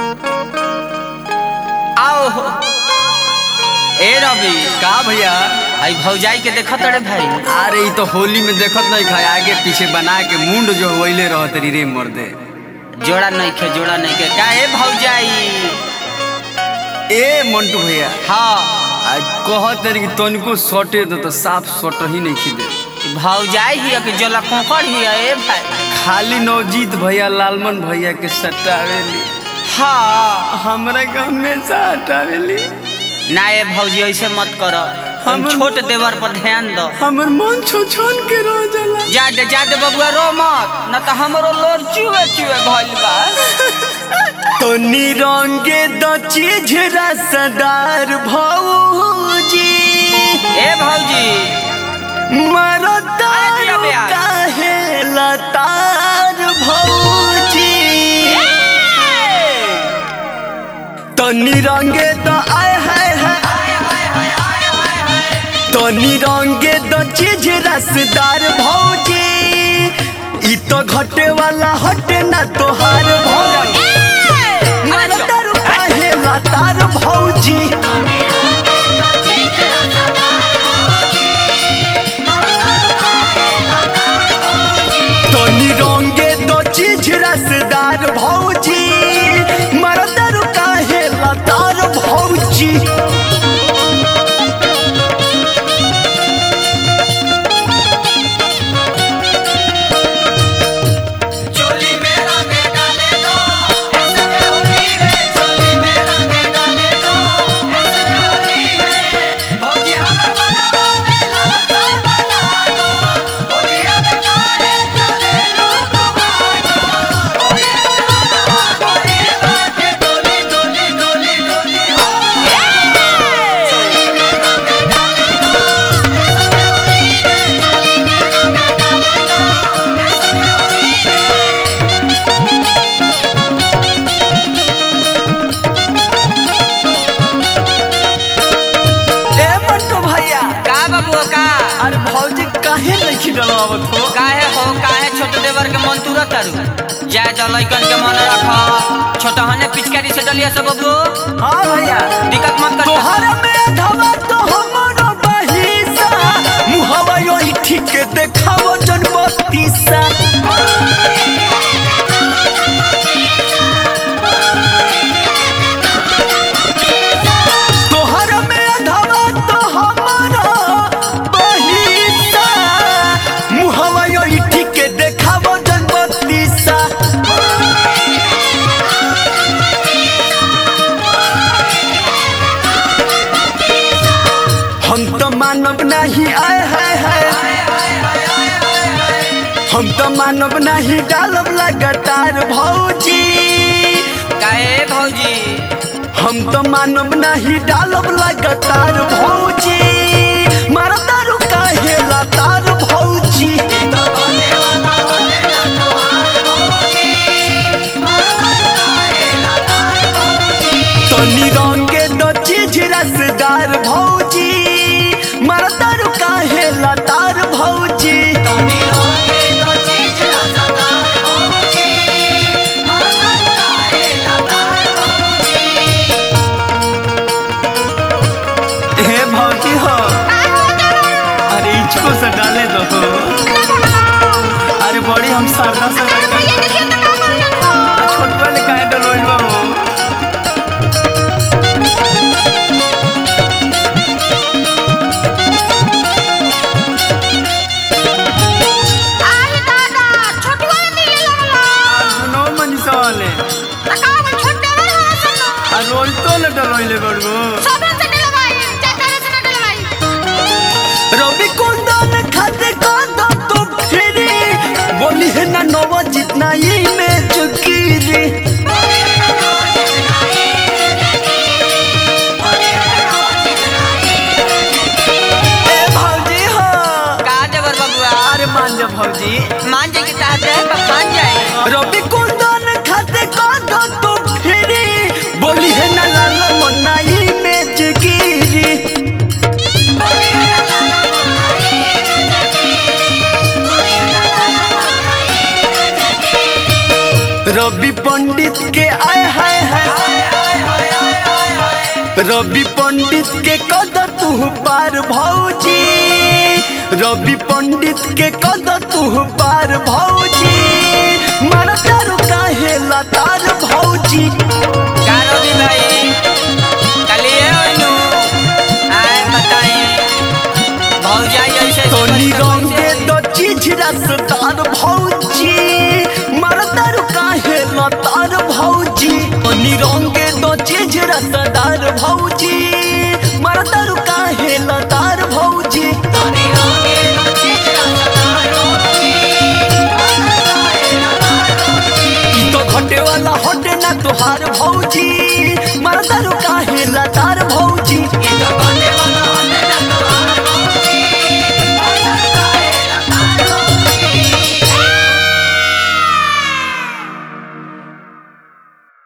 आओ ए रवि का भैया आई भौजाई के देखत रे भाई अरे ई तो होली में देखत नहीं खाए आगे पीछे बना के मुंड जो वैले रहत री रे मर्दे जोड़ा नहीं खे जोड़ा नहीं के का ए भौजाई ए मंटू भैया हाँ आज कहत रे कि तनिको सटे दो तो साफ सट ही नहीं खिदे ई भौजाई ही कि जोला कोकड़ ही ए भाई खाली नवजीत भैया लालमन भैया के सटावेली हाँ हमरा के हमेशा हटावेली ना ए भौजी ऐसे मत करो हम हम- छोट देवर पर ध्यान दो हमर मन छो छन के रह जाला जा दे जा दे बबुआ रो मत न तो हमरो लोर चुए चुए भइल बा तो निरंगे द चीज रसदार भौजी ए भौजी मरता अरे बिया। काहे लतार भौजी तो निरंगे द आय हाय हाय तो निरंगे द चीज रसदार भौजी ई तो घटे वाला हटे ना तोहार भौजी मरता काहे लतार भौजी तो निरंगे दो चीज रसदार भौजी मरदर काहे लतार भौजी ए मंटू भैया का बबुआ का अरे भौजी काहे नहीं खिलवावत हो काहे हो काहे छोट देवर के मन तुरत तारू जाय जा लइकन के मन रख छोटा हने पिचकारी से डलिया सब बबुओ हाँ भैया दिक्कत मत कर तोहर में धवा तो हमरो बहिसा मुहवा योही ठीक देखावो जन बत्तीसा तोहर में धवा तो हमरो बहिसा मुहवा योही ठीक देखावो जन बत्तीसा हम तो मानव नहीं आए हाय हाय हम तो मानव नहीं डालब लगातार भौजी काहे भौजी हम तो मानव नहीं डालब लगातार भौजी मरदारू काहे लतार भौजी तनी रंगे दो चीज रसदार भौजी मरदारू काहे लतार भौजी हे भौजी हो अरे इसको से डाले दो हो अरे बड़ी हम शारदा से छोटवा ले काहे डलोइल बा हो सुनो मनीषा वाले आ रोल तो ले डलोइले बड़गो रवि कुंदन खाते कांदा तो फिरी बोली है ना नवा जितना ये में चुकीरी ए भौजी हो का देवर बबुआ अरे मान जा भौजी मान जाए कि चाहते हैं तो मान जाए रवि कुंदन खाते कांदा तो फिरी बोली है ना लाला मनाई में चुकीरी रवि पंडित के आय हाय हाय रवि पंडित के कद तू पार भौजी रवि पंडित के कद तू पार भौजी मरतारू काहे लतार भौजी कारो भी भाई कलिए ओनु आए बताई भौजाई ऐसे तोनी रंगे दो चीज रसदार भौजी मरतारू काहे लतार भौजी तोनी रंगे दो चीज रसदार भौजी मरतारू काहे लतार भौजी तोनी रंगे दो चीज रसदार भौजी ई तो घटे वाला हटे ना तुहार भौजी